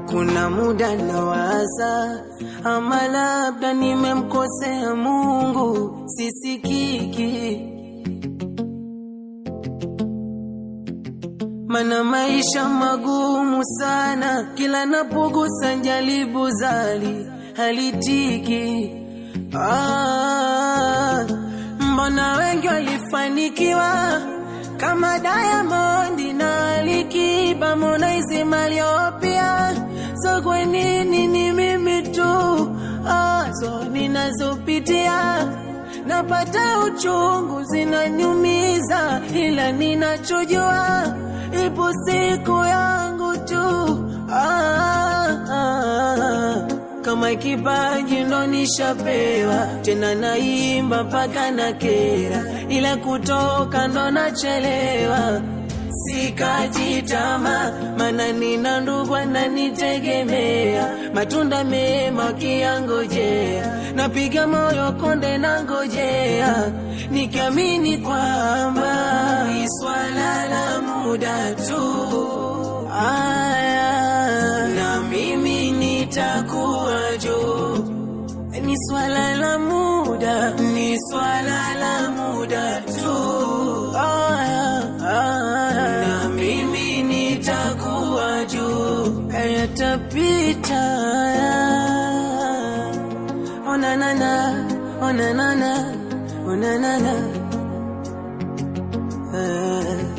kuna muda nawaza, ama labda nimemkosea Mungu, sisikiki mana maisha magumu sana, kila napogusa jaribu zali halitiki. Ah, mbona wengi walifanikiwa kama Diamond na Alikiba, Harmonize, Mario pia. So kwa nini ni mimi tu ah, so ninazopitia napata uchungu, zinanyumiza, ila ninachojua ipo siku yangu tu ah, ah. Kama kipaji ndo nishapewa, tena naimba mpaka na kera, ila kutoka ndo nachelewa. Sikajitama, mana nina ndugu ananitegemea, matunda mema kiangojea, napiga moyo konde na ngojea, nikiamini kwamba ni swala la muda tu. Aya, na mimi nitakuwa juu ni swala la muda, ni swala la muda tu. Aya, aya, na mimi nitakuwa juu, yatapita. Onanana, onanana, onanana, eh.